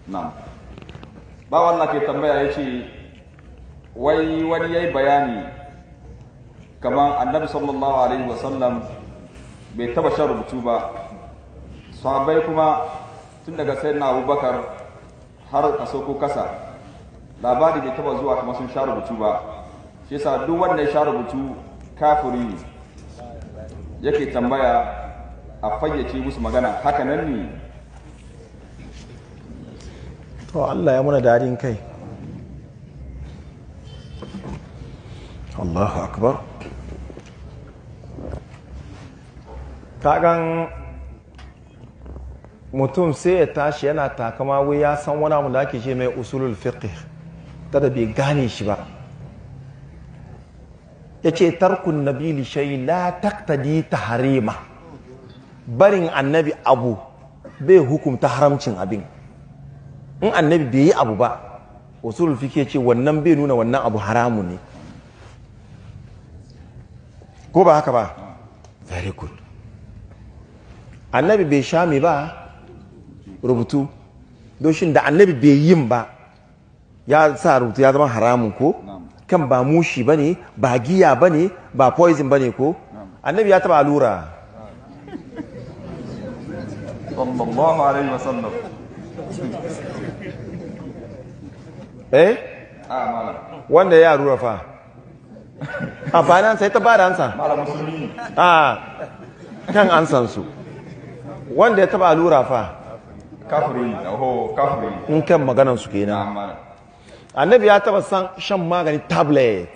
na'am ba wannan ke tambaya ya ce wai wani ya yi bayani kamar annabi sallallahu alaihi wasallam bai taba shan rubutu ba sahabbai kuma tun daga sai na abubakar har a sauko kasa labari bai taba zuwa kamar sun sha rubutu ba shi yasa duk wanda ya sha rubutu kafiri ne yake tambaya a fayyace musu magana haka nan ne to Allah ya muna dadin kai Allahu akbar kagan mutum sai ya tashi yana takama wai ya san wani abu da ake ce mai usulul fiqh ta da bai gane shi ba ya ce tarkun nabili shai la taktadi taharima barin annabi abu bai hukumta haramcin abin in annabi bai yi abu ba usulul fiqh ce wannan bai nuna wannan abu haramu ne ko ba haka ba very good annabi bai sha mai ba rubutu doshin da annabi bai yin ba ya sa rubutu ya zama haramun ko kan ba mushi ba ne ba giya ba ne ba poison ba ne ko annabi ya taba allura sallallahu alaihi wasallam eh a malam wanda ya allura fa amfanin sai ta ba da ansa malam musulmi a kan ansansu wanda ya taba allura fa kafiri ne oho kafiri ne in kan maganansu na kenan malam annabi ya taba san shan magani tablet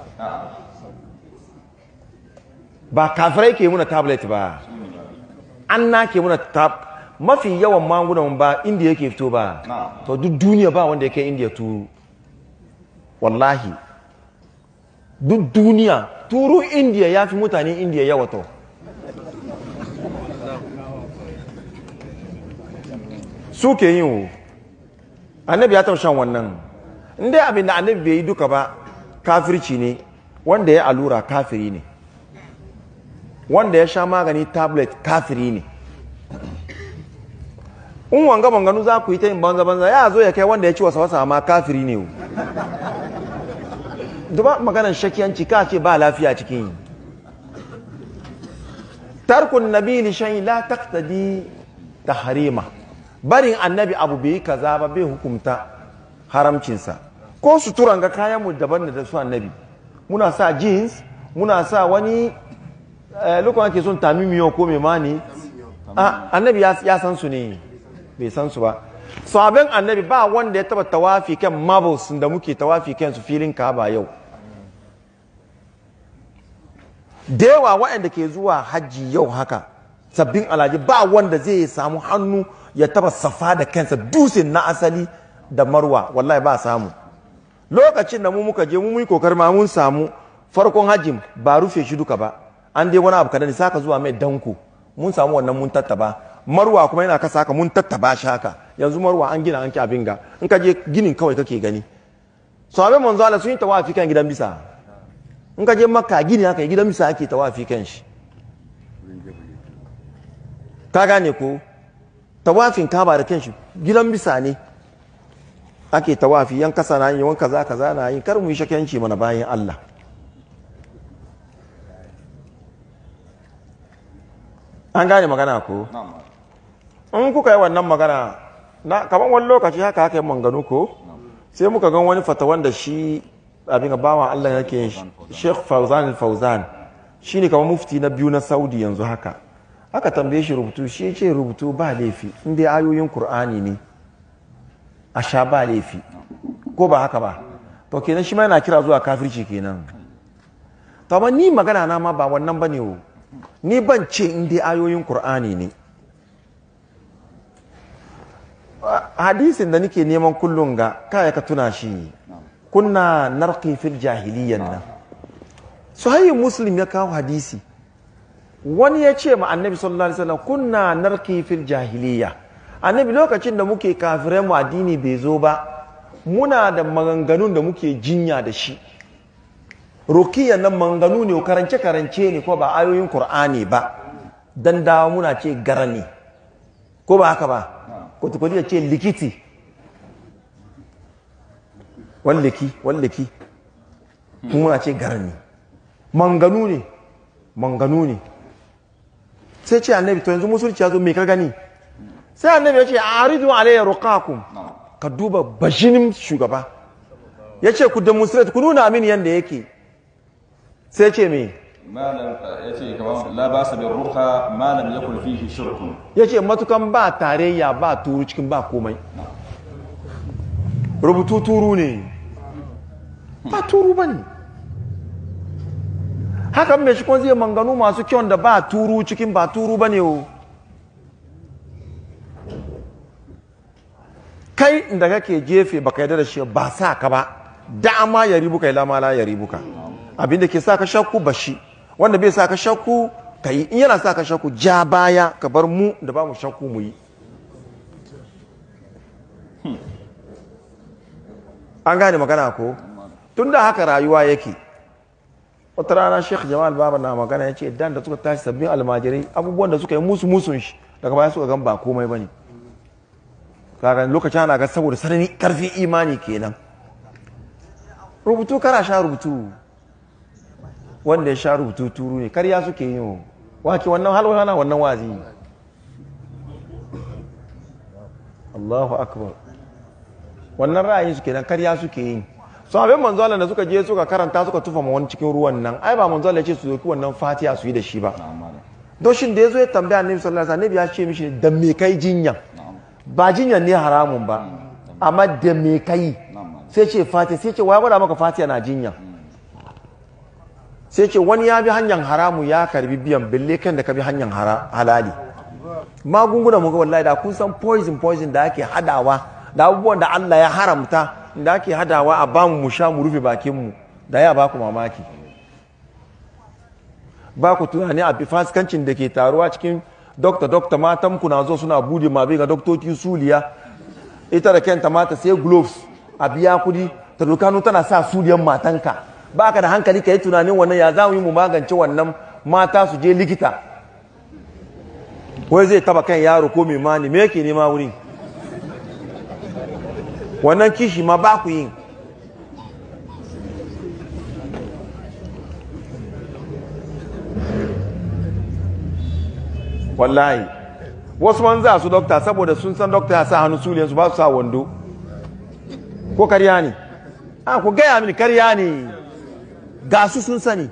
ba kafirai ke muna tablet ba an na ke muna tab mafi yawan magunan ba inda yake fito ba Na. to duk duniya ba wanda yake indiya turu wallahi duk duniya turu indiya ya fi mutane indiya yawa to su ke yin wo annabi ya taɓa shan wannan inda abin da annabi bai yi duka ba kafirci ne wanda ya allura kafiri ne wanda ya sha magani tablet kafiri ne in wanga banganu za ku yi ta yin banza banza ya zo ya kai wanda ya ci wasa wasa ma kafiri ne wo duba maganar shakiyanci ka ce ba lafiya cikin yi tarkun nabi li shay la taqtadi tahrima barin annabi abu bai yi kaza ba bai hukumta haramcinsa ko suturan ga kayan mu daban da su annabi muna sa jeans muna sa wani eh, lokacin ake son tamimiyo ko mai mani Ah, annabi ya ya san su ne bai san su ba sahabin annabi ba wanda ya taba tawafi kan marbles da muke tawafi kan su filin kaba yau da yawa waɗanda ke zuwa hajji yau haka sabbin alhaji ba wanda zai samu hannu ya taba safa da kansa dusin na asali da marwa wallahi ba samu lokacin da mu muka je mu mun kokar ma mun samu farkon hajjin ba rufe shi duka ba an dai wani abu kadan saka zuwa mai danko mun samu wannan mun tattaba marwa kuma yana kasa haka mun tattaba shi haka yanzu marwa an gina an ki abin ga in ka je ginin kawai kake gani sahabbai manzo Allah sun yi tawafi kan gidan bisa in ka je makka gini haka gidan bisa ake tawafi kan shi ka gane ko tawafin kaba da kanshi gidan bisa ne ake tawafi yan kasa na yi wan kaza kaza na yi kar mu yi shakenci mana bayan Allah an gane magana ko na malam in kuka yi wannan magana na kaman wani lokaci haka haka yi manganu ko sai muka gan wani fatawan da shi abin ga bawan Allah yake yin shi Sheikh Fauzan Fauzan shine kamar mufti na biyu na Saudi yanzu haka aka tambaye shi rubutu shi ya ce rubutu ba laifi in dai ayoyin Kur'ani ne a sha ba laifi ko ba haka ba to kenan shi ma yana kira zuwa kafirci kenan to amma ni magana na ma ba wannan bane o ni ban ce in dai ayoyin Kur'ani ne hadisin da nake neman kullum ga kaya ka tuna shi kunna narqi fil jahiliyyan nan sahihin muslim ya kawo hadisi wani ya ce ma annabi sallallahu alaihi wasallam kunna narqi fil jahiliyya annabi lokacin da muke kafirai mu addini bai zo ba muna da maganganun da muke jinya da shi rukiyan nan maganganu ne karance karance ne ko ba ayoyin qur'ani ba dan dawo muna ce garani ko ba haka ba kwatakwati ya ce likiti wallaki wallaki kuma muna ce garni manganu ne manganu ne sai ce annabi to yanzu musulci ya zo me ka gani sai annabi ya ce aridu alayya ruqakum na'am ka duba bashinin shugaba ya ce ku demonstrate ku nuna mini yadda yake sai ce me malam yace kamar la basa bir ruqa ma lam yakul fihi shirkun ya ce matukan ba tarayya ba turu cikin ba komai rubutu turu ne ba turu ba ne hakan mai shi zai manganu masu kyau da ba turu cikin ba turu ba ne o kai da kake jefe baka yarda da shi ba sa ka ba dama ya ribuka ila ma la ya ribuka abinda ke sa ka shakku ba shi wanda bai sa ka shakku ka yi in yana sa ka shakku ja baya ka bar mu da ba mu shakku mu yi an gane magana ko tun da haka rayuwa yake wata rana sheikh jamal baba na magana ya ce dan da suka tashi sabbin almajirai abubuwan da suka yi musu musun shi daga baya suka gan ba komai ba ne kaga lokacin ana ga saboda sanani karfin imani kenan rubutu kara sha rubutu wanda ya sha rubutu turu ne karya suke yi wake wannan halwana wannan wazi Allahu akbar wannan ra'ayin su kenan karya suke yi so abin manzo Allah da suka je suka karanta suka tufa ma wani cikin ruwan nan ai ba manzo Allah ya ce su doki wannan fatiha su yi da shi ba na'am malam doshin da yazo ya tambaya annabi sallallahu alaihi wasallam ya ce mishi da me kai jinya na'am ba jinyan ne haramun ba amma da me kai na'am malam sai ce fatiha sai ce waya gwada maka fatiha na jinya sai ce wani ya bi hanyar haramu ya karbi biyan bille kan da ka bi hanyar hara- halali magungunan mu ga wallahi da kun san poison poison da ake hadawa da abubuwan da Allah ya haramta da ake hadawa a bamu mu sha mu rufe bakin mu da ya baku mamaki ba ku tunani a fasikancin da ke taruwa cikin dokta dokta matan ku na zo suna bude ma bai ga doktoci suliya ita da kenta mata sai gloves a biya kudi ta dokanu tana sa suliyan matanka ba ka da hankali ka yi tunanin wannan ya za mu yi mu magance wannan mata su je likita wai zai taba kan yaro ko mai mani me yake nema wurin wannan kishi ma ba ku yin wallahi wasu man za su dokta saboda sun san dokta ya sa hannu suliyansu ba su sa wando ko karya ne a ku gaya mini karya ne ga su sun sani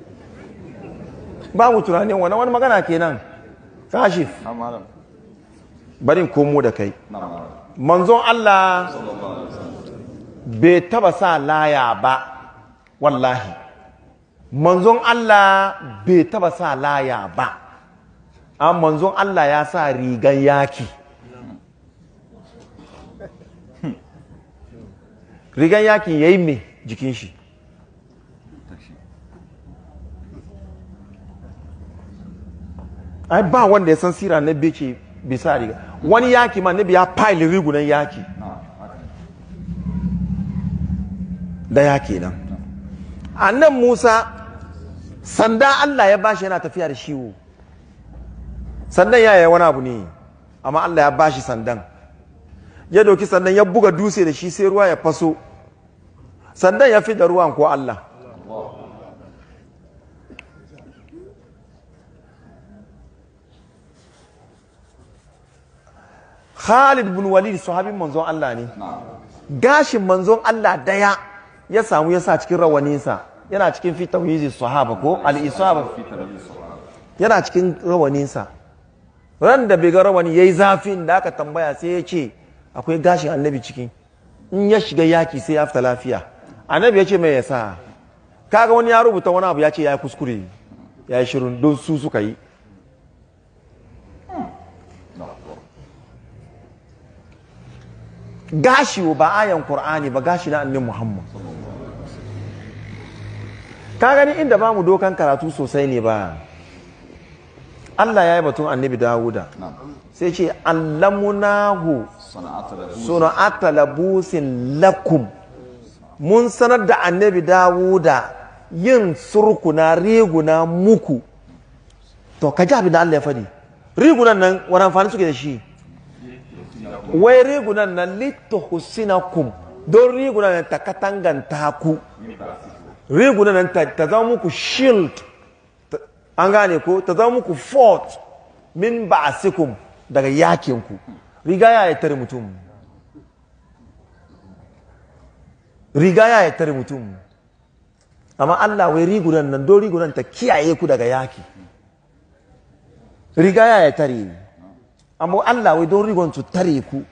ba mu tunanin wani wani magana kenan kashif na'am malam barin komo da kai na'am malam manzon Allah sallallahu alaihi wasallam bai taba sa laya ba wallahi manzon Allah bai taba sa laya ba an manzon Allah ya sa rigan yaki rigan yaki ya yi mai jikin shi ai ba wanda ya san sira na bece bai sa riga wani yaki ma na biya pile rigunan yaki na'am haka ne. da yaki nan annan musa sanda allah ya bashi yana tafiya da shiwo sandan ya yi wani abu ne amma allah ya bashi sandan ya doki sandan ya buga dutse da shi sai ruwa ya faso sandan ya fi da ruwan ko allah Khalid bin Walid sahabin manzon Allah ne na'am gashin manzon Allah daya ya samu ya sa cikin rawaninsa yana cikin fi tawhizi sahaba ko al-isaba fi tarbiyyar sahaba yana cikin rawaninsa ran da bai ga rawani yayi zafin da aka tambaya sai ya ce akwai gashin annabi ciki in ya shiga yaki sai ya fita lafiya annabi ya ce mai yasa kaga wani ya rubuta wani abu ya ce ya yi kuskure ya yi shirin don su suka yi gashi ba ayan qur'ani ba gashi na annabi muhammad ka gani inda ba mu dokan karatu sosai ne ba Allah ya yi batun annabi Dawuda na'am sai ce allamunahu sana'ata da suna'ata labusin lakum mun sanar da annabi Dawuda yin surkuna riguna muku to ka ji abin da Allah ya faɗi rigunan nan wani amfani suke da shi wai rigunan nan lituhsinakum don rigunan nan ta katanganta ku rigunan nan ta ta zama muku shield ta- an gane ko ta zama muku fort min ba'asikum daga yakinku riga ya yi tare mutum riga ya yi tare mutum amma Allah wai rigunan nan don rigunan ta kiyaye ku daga yaki riga ya yi tare amma Allah wai don rigunan su tare ku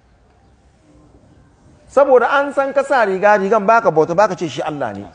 saboda an san ka sa riga rigan baka bauta baka ce shi Allah ne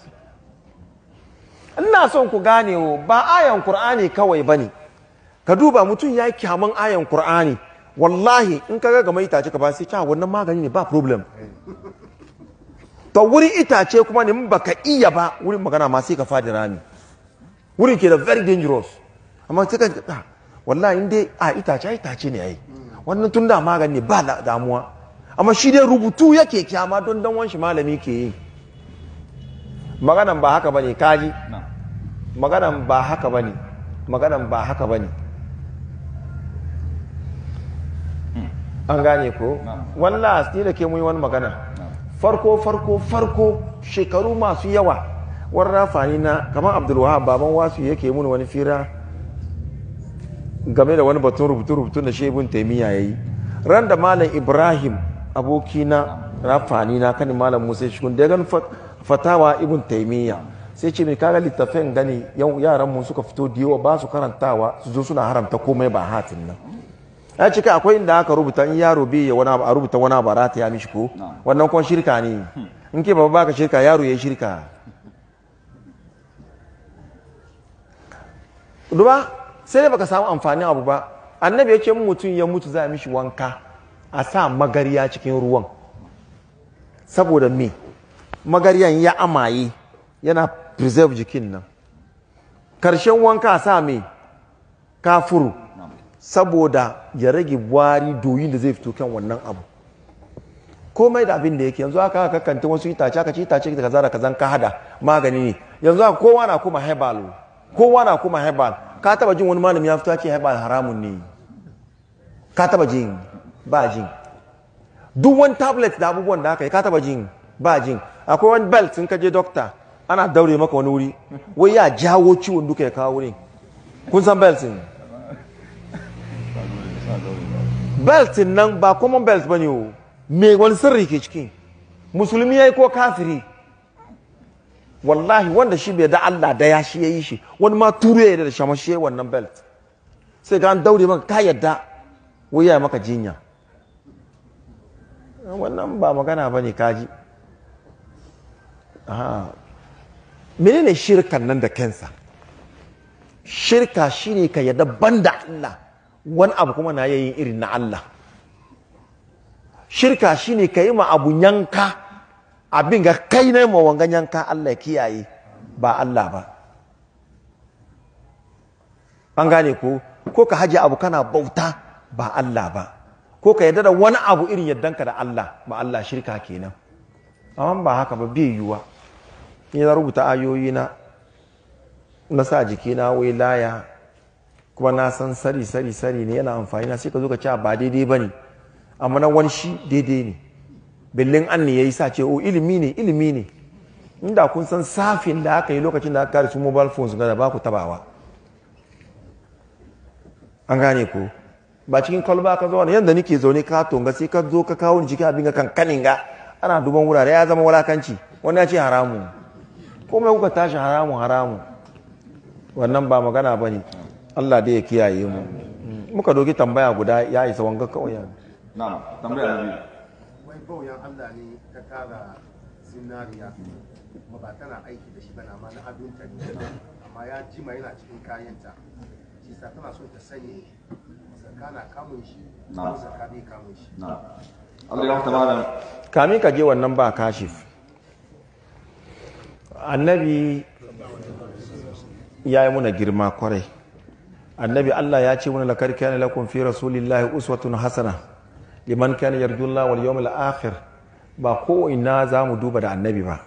ina son ku gane wo ba ayan Qur'ani kawai bane ka duba mutum ya yi kyaman ayan Qur'ani wallahi in ka ga mai itace ka ba sai cewa wannan magani ne ba problem to wurin itace kuma ne in baka iya ba wurin magana ma sai ka fadi rami wurin ke da very dangerous amma sai ka ah, wallahi in dai a itace ai itace ne ai wannan tun da magani ne ba da- damuwa amma shi dai rubutu yake kyama don dan wanshi malami ke yi maganan ba haka bane kaji na maganan ba haka bane maganan ba haka bane an gane ko Na'am. wallahi ni da ke mun yi wani magana farko farko farko shekaru masu yawa wani rafani na kamar abdulwahab baban wasu yake mun wani fira game da wani batun rubutu rubutu da shebun taimiyya ya yi ran da malam ibrahim abokina rafani na kanin malam musa shikun da ya gani fat- fatawa ibn taimiyya sai ce mai kaga littafin gani yau yaran mu suka fito da yawa ba su karantawa su zo suna haramta komai ba hatin nan ya cika akwai inda aka rubuta in yaro bai ya wani abu a rubuta wani abu a rata ya mishi ko Na'am. wannan kuma shirka ne in ke ba baka shirka yaro ya yi shirka duba sai dai baka samu amfanin abu ba annabi ya ce in mutum ya mutu za a mishi wanka a sa magariya cikin ruwan saboda me magariyan ya amaye yana preserve jikin nan karshen wanka a sa me kafuru saboda ya rage wari doyin da zai fito kan wannan abu komai da abin da yake yanzu aka aka kanta wasu itace aka ci itace da kaza da kazan ka hada magani ne yanzu aka kowa na kuma herbal kowa na kuma herbal ka taba jin wani malami ya fito ya ce herbal haramun ne ka taba jin ba jin duk wani tablet da abubuwan da aka yi ka taba jin ba jin akwai wani belt in ka je doctor ana daure maka wani wuri wai ya jawo ciwon duka ya kawo wurin kun san belt din belt nan ba common belt bane o me wani sirri ke ciki musulmi yayi ko kafiri wallahi wanda shi bai da Allah da ya shi yayi shi wani ma ture ya da shama shi yayi wannan belt sai ga an daure maka ka yadda wai ya maka jinya wannan ba magana bane kaji aha menene shirkan nan da kansa shirka shine ka yadda banda Allah wani abu kuma na yayin irin na Allah shirka shine ka yi ma abu yanka abin ga kai ne ma wangan yanka Allah ya kiyaye ba Allah ba an gane ko ko ka haje abu kana bauta ba Allah ba ko ka yadda da wani abu irin yaddanka da Allah ba Allah shirka kenan amma ba haka ba bai yiwuwa ni na rubuta ayoyi na na sa jikina wai laya kuma na san sari sari sari ne yana amfani na sai ka zo ka ce ba daidai ba ne amma na wani shi daidai ne billin an ne ya yi sa ce o ilimi ne ilimi ne inda kun san safin da aka yi lokacin da aka kare su mobile phones ga da ba ku tabawa an gane ko ba cikin kwalba ka zo wani yadda nake zaune ka tonga sai ka zo ka kawo ni cikin abin ga kankanin ga ana duban wurare ya zama wulakanci wani ya ce haramu komai kuka tashi haramu haramu wannan ba magana ba ne Allah dai ya kiyaye mu muka doki tambaya guda ya isa wanga kawai yanzu na'am tambaya na biyu wai bauyan Allah ne ta kara zinariya kuma ba tana aiki da shi ba na ma na abinta ne amma ya jima yana cikin kayanta shi sa tana so ta sani zaka na kamun shi Na'am. ko zaka bai kamun shi na'am Allah ya rahmata malam kamin ka je wannan ba kashif annabi ya yi muna girma kwarai annabi Allah ya ce muna lakar kana lakum fi rasulillahi uswatun hasana liman kana yarjullah wal yawmil akhir ba ko ina za mu duba da annabi ba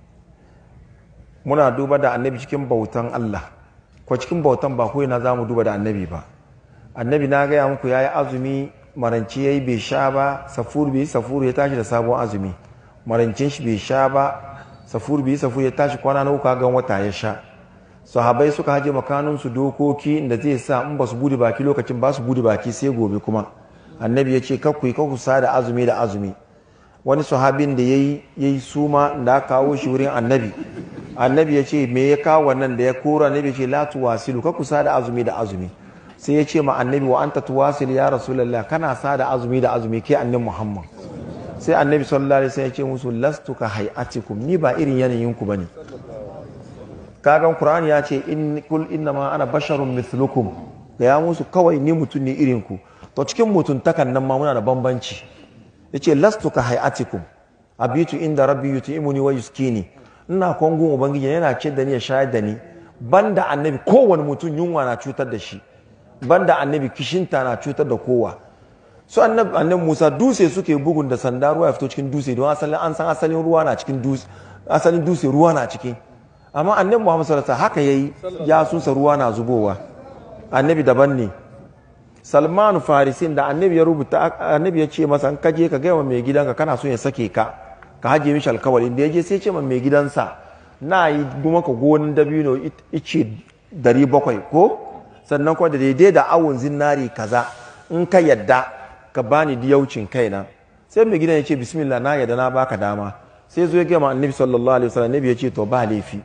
muna duba da annabi cikin bautan Allah ko cikin bautan ba ko ina za mu duba da annabi ba annabi na gaya muku ya yi azumi maranci ya yi bai sha ba safuru bai yi safuru ya tashi da sabon azumi marancin shi bai sha ba safur bai safur ya tashi kwana na uku gan wata ya sha sahabai suka haje makaninsu dokoki da zai sa in ba su bude baki lokacin ba su bude baki sai gobe kuma annabi ya ce kakku yi kakku sa da azumi da azumi wani sahabin da ya yi suma da aka kawo shi wurin annabi annabi ya ce me ya kawo wannan da ya kora annabi ya ce la tuwasilu kakku sa da azumi da azumi sai ya ce ma annabi wa anta tuwasil ya rasulullah kana sa da azumi da azumi ke annabi muhammad sai annabi sallallahu alaihi wasallam ya ce musu lastu ka hayatikum ni ba irin yanayin ku bane kagan qur'ani ya ce in kul inna ma ana basharun mithlukum da ya musu kawai ni mutum ne irin ku to cikin mutuntakan nan ma muna da bambanci yace lastu ka hayatikum abitu inda rabbi yut'imuni wa yuskini ina kwangon ubangiji yana ce da ni ya shayar da ni banda annabi kowane mutum yunwa na cutar da shi banda annabi kishinta na cutar da kowa su annabi annabi Musa dutse suke bugun da sanda ruwa ya fito cikin dutse don asalin an san asalin ruwa na cikin dutse asalin dutse ruwa na ciki amma annabi Muhammad sallallahu alaihi haka yayi ya sunsa ruwa na zubowa annabi daban ne Salman Farisin da annabi ya rubuta annabi ya ce masa ka je ka gaya mai gidanka kana so ya sake ka ka haje mishi alkawari da ya je sai ce ma mai gidansa na yi kuma ka gonin dabino ice dari bakwai ko sannan kuma da daidai da awon zinari kaza in ka yadda ka bani diyaucin kaina sai mai gidan ya ce bismillah na yadda na baka dama sai zo ya gama annabi sallallahu alaihi wasallam annabi ya ce to ba laifi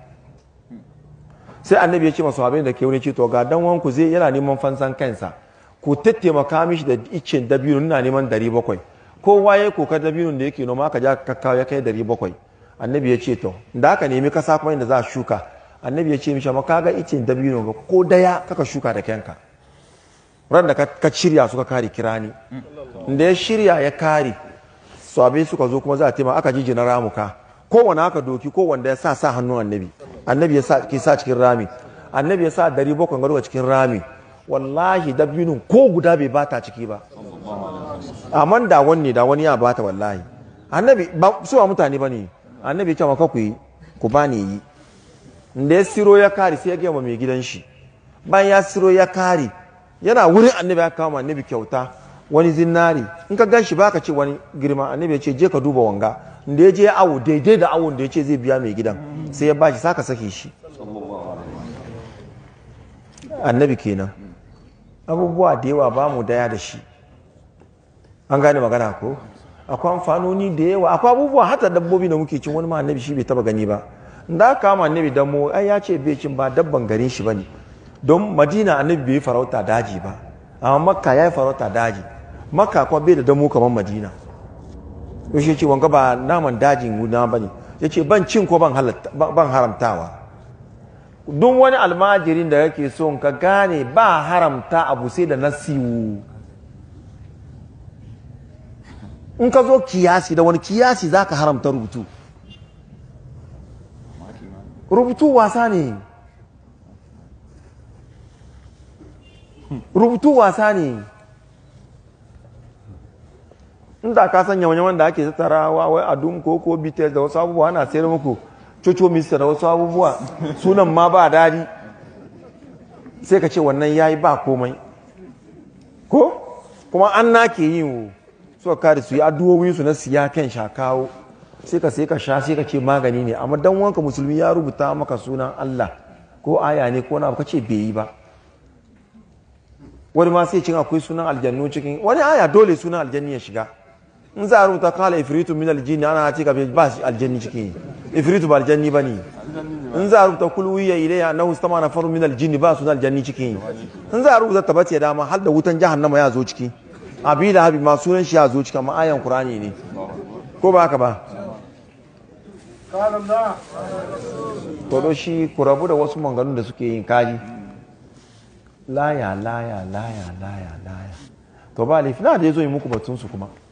sai annabi ya ce masu abin da ke wani ce to ga dan wanku zai yana neman fansan kansa ku tattaimaka mishi da icen dabino ina neman dari bakwai kowa ya kokar dabino da yake noma aka ja kakkawa ya kai dari bakwai annabi ya ce to da aka nemi kasa kuma inda za a shuka annabi ya ce mishi amma kaga icen dabino ga ko daya kaka shuka da kanka ran da ka shirya suka kare kirani da ya shirya ya kare sabai suka zo kuma za a taimaka aka jijina ramuka kowane aka doki kowanne ya sa sa hannun annabi annabi ya sa ke sa cikin rami annabi ya sa dari bakwai garo cikin rami wallahi dabinin ko guda bai bata ciki ba amma da wani da wani ya bata wallahi annabi ba su ba mutane ba ne annabi ya ce maka ku yi ku ba ni yi da ya siro ya kare sai ya gaya mai gidan shi bayan ya siro ya kare yana wurin annabi ya kawo annabi kyauta wani zinari in ka gan shi baka ce wani girma annabi ya ce je ka duba wanga da ya je awo daidai da awon da ya ce zai biya mai gidan sai ya ba shi saka sake shi annabi kenan abubuwa da yawa ba mu daya da shi an gane magana ko akwai amfanoni da yawa akwai abubuwa hata dabbobi da muke cin wani ma annabi shi bai taba gani ba da aka ma annabi dan mu ai ya ce bai cin ba dabban garin shi bane don madina annabi bai farauta daji ba amma makka ya yi farauta daji makka kuma bai da damo kamar madina to shi ce wanga ba naman dajin guna bane ya ce ban cin ko ban haramtawa duk wani almajirin da yake son ka gane ba haramta abu sai da nasiwu in ka zo kiyasi da wani kiyasi za ka haramta rubutu rubutu wasa ne rubutu wasa ne inda ka sanya wani wanda ake tattarawa wai adun ko ko bites da wasu abubuwa ana sayar muku coco mista da wasu abubuwa sunan ma ba dadi sai ka ce wannan yayi ba komai ko kuma an na ke yin wo suka kare su yi addu'o'in su na siya kan sha kawo sai ka sai ka sha sai ka ce magani ne amma dan wanka musulmi ya rubuta maka sunan Allah ko aya ne ko na ka ce bai yi ba wani ma sai cin akwai sunan aljannu cikin wani aya dole sunan aljanni ya shiga in za a rubuta kala ifritu min aljini ana ce ka ba shi aljanni ciki ifritu ba aljanni ba ne in za a rubuta kulwiya ilayya na hustama na faru min aljini ba sunan aljanni ciki in za a rubuta tabbaci ya dama har da wutan jahannama ya zo ciki abi da habi ma sunan shi ya zo ciki amma ayan qur'ani ne ko ba haka ba to shi ku rabu da wasu manganun da suke yin kaji laya laya laya laya laya to ba laifi na da ya zo yi muku batunsu kuma